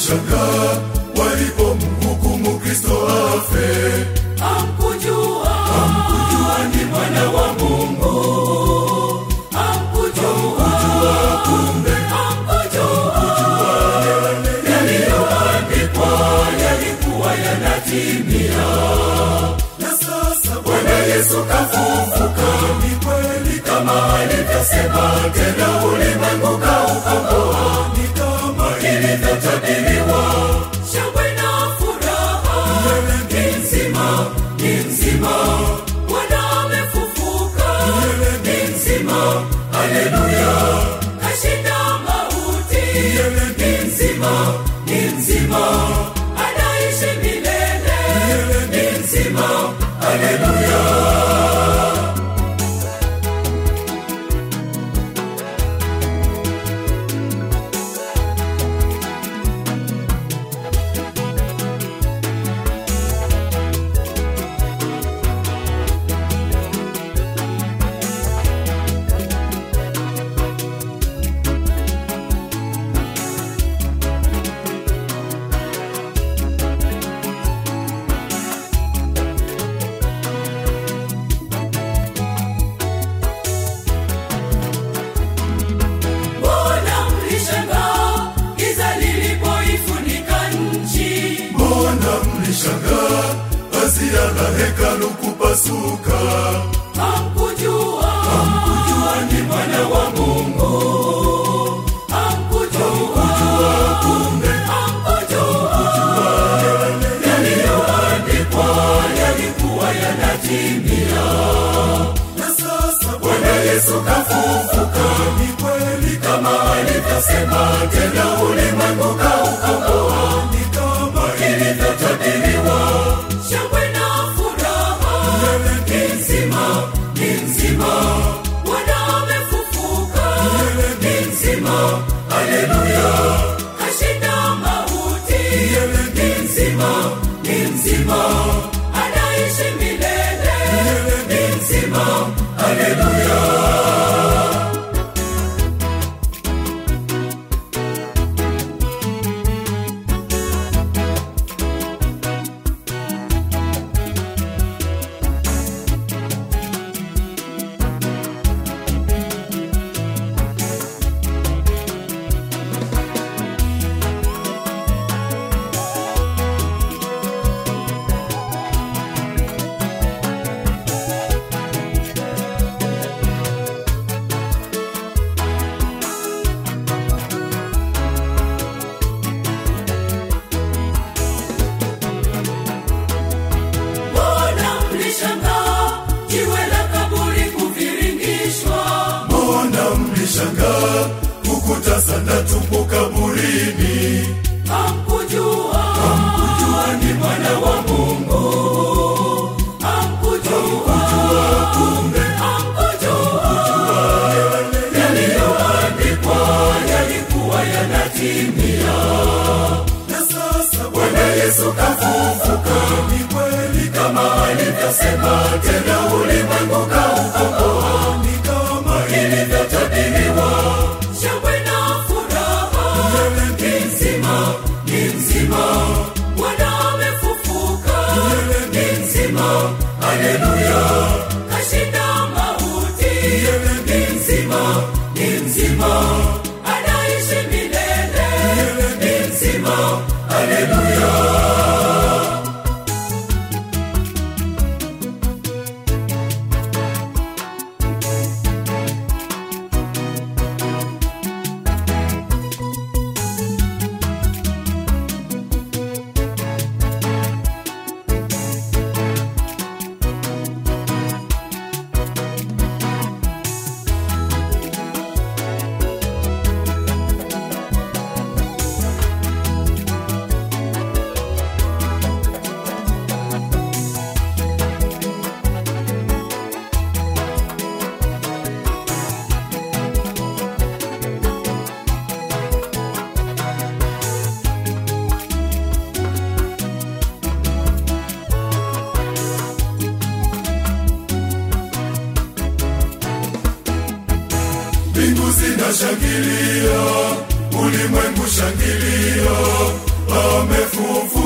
walishangaa walipomhukumu Kristo afe. Hamkujua, hamkujua ni mwana wa Mungu. Hamkujua, kumbe hamkujua yaliyoandikwa yalikuwa yanatimia. Na sasa Bwana Yesu kafufuka, ni kweli kama alivyosema, tena ulimwengu kaukomboa, ni kama ilivyotabiriwa. Shangwe na furaha ni nzima, ni nzima, Bwana amefufuka, ni nzima, haleluya, kashinda mauti, ni nzima, ni nzima, anaishi milele, ni nzima, haleluya. Mbona mlishangaa giza lilipoifunika nchi? mbona mlishangaa pazia la hekalu kupasuka? Hamkujua, hamkujua ni mwana wa Mungu. Hamkujua, kumbe hamkujua yaliyoandikwa yalikuwa yanatimia. Na sasa Bwana Yesu kafufuka, ni kweli kama alivyosema, tena ulimwengu kaukomboa ni kama ilivyotabiriwa. Shangwe na furaha ni nzima, ni nzima, Bwana amefufuka, ni nzima, haleluya, kashinda mauti, ni nzima, ni nzima, anaishi milele, ni nzima, haleluya. Mbona mlishangaa jiwe la kaburi kuviringishwa? mbona mlishangaa kukuta sana tupo kaburini? Hamkujua, hamkujua ni mwana wa Mungu. Hamkujua, kumbe hamkujua yaliyoandikwa yalikuwa yanatimia. Na sasa Bwana Yesu kafufuka, ni kweli kama alivyosema, tena ulimwengu kaukomboa ni kama ilivyotabiriwa. Shangwe na furaha ni nzima, ni nzima, Bwana amefufuka, ni nzima, haleluya, kashinda mauti, ni nzima, ni nzima, anaishi milele, ni nzima, haleluya. mbingu zinashangilia, ulimwengu shangilia, amefufuka